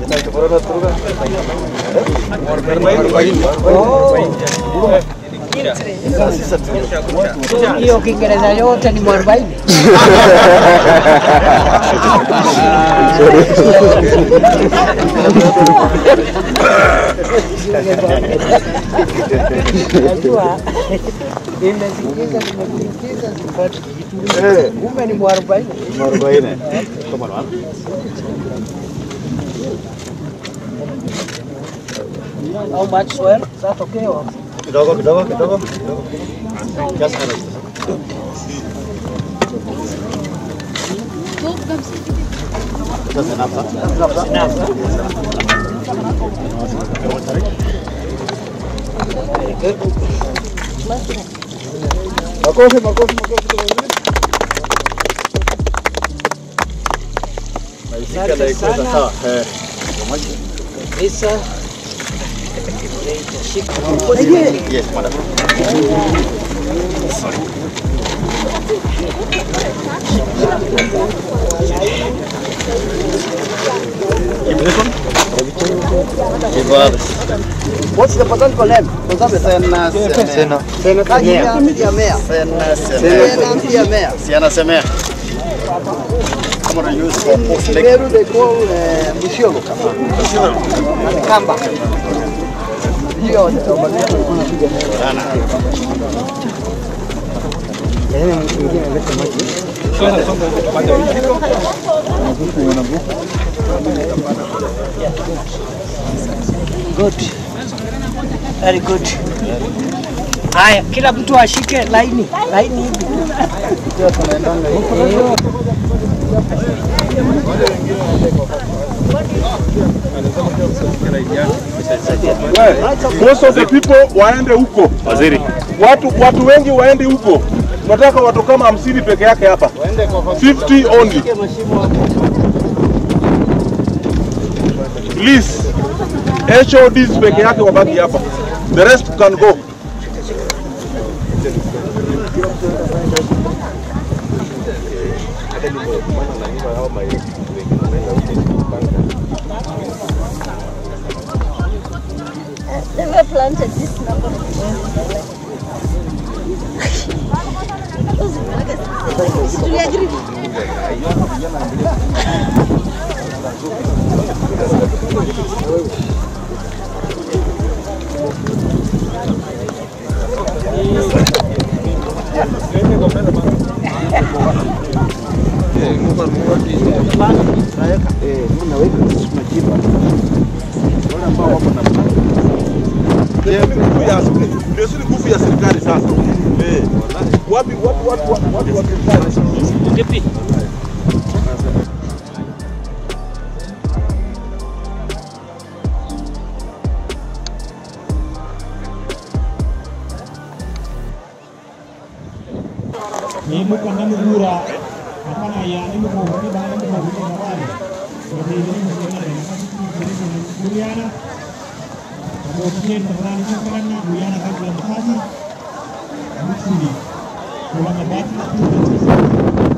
hiyo Kiingereza yote ni mwarobaini. Najua nimesikiza nimesikiza sipati kitu. Kumbe ni mwarobaini. How much swell? Sasa tokeo. Kidogo kidogo kidogo kidogo. Kiasi kana. Sasa napa. Makofi makofi makofi kwa wengine. Naishika na iko sawa. Eh. Lisa. Yes, madam. What's the botanical name? Sena Sena. Sena Sena Mea. Sena Sena Mea Mea. Siana semea. Kama na use for post leg. Peru they call uh, Musiolo. And Kamba. Hiyo ndio bado tulikuwa tunapiga. Sana. Yaani mtu mwingine analeta maji. Good. Very good. Haya, kila mtu ashike laini, laini hivi. Most of the people waende huko. Waziri. Watu watu wengi waende huko. Tunataka watu kama hamsini peke yake hapa. 50 only. Please. HODs peke yake wabaki hapa. The rest can go. Never planted this number. Do you agree? Ndio si nguvu ya ndio si nguvu ya serikali sasa. Eh. Wapi watu watu watu watu wa serikali. Ibu kanda mugura apa na ya ini mau ini bang ini mau ini mau ini seperti ini misalnya ada masih ini ini Guyana kemudian teman itu kan Guyana kan belum kasih Mutsuli Pulang ke Batu